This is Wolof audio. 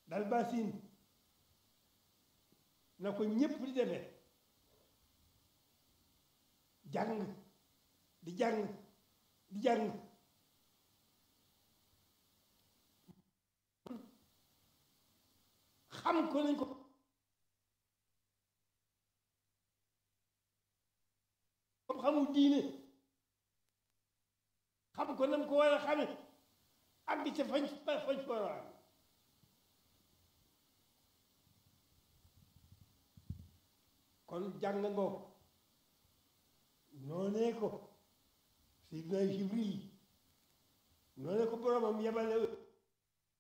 dal basin na ko ñépp di defee jàng di jàng di jàng xam ko nañ ko comme xamul diine xam ko nam ko war a xame ak di ca fañ fañ fa war a am kon jàng ngoo noonee ko Seydina Jibril noonee ko boromam yebale